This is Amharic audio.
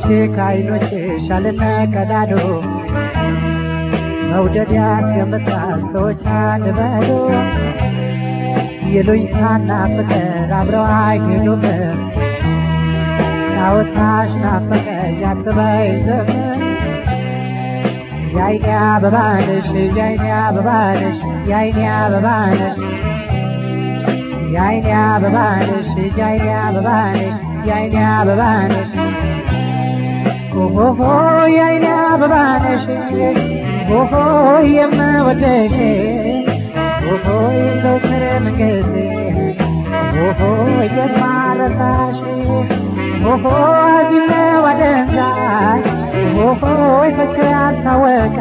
ከዓይኖችሽ አልነቀዳዶ መውደድ ያስገምታል ሰዎች አንበዶ ይሉኝታና ፍቅር አብረው አይሄዱም ጫወታሽ ናፈቀኝ አትበይ ዘመን የአይኔ አበባ ነሽ የአይኔ አበባ ነሽ የአይኔ አበባ ነሽ የአይኔ አበባ ነሽ የአይኔ አበባ ነሽ የአይኔ አበባ ነሽ ኦሆሆ የአይኔ አበባ ነሽ ኦሆ የምወደሽ ኦሆ ዘውትር መንገድ ኦሆ የማረሳሽ ኦሆ እዚህ ነው አደንዛዥ ኦሆ ፍቅር ያልታወቀ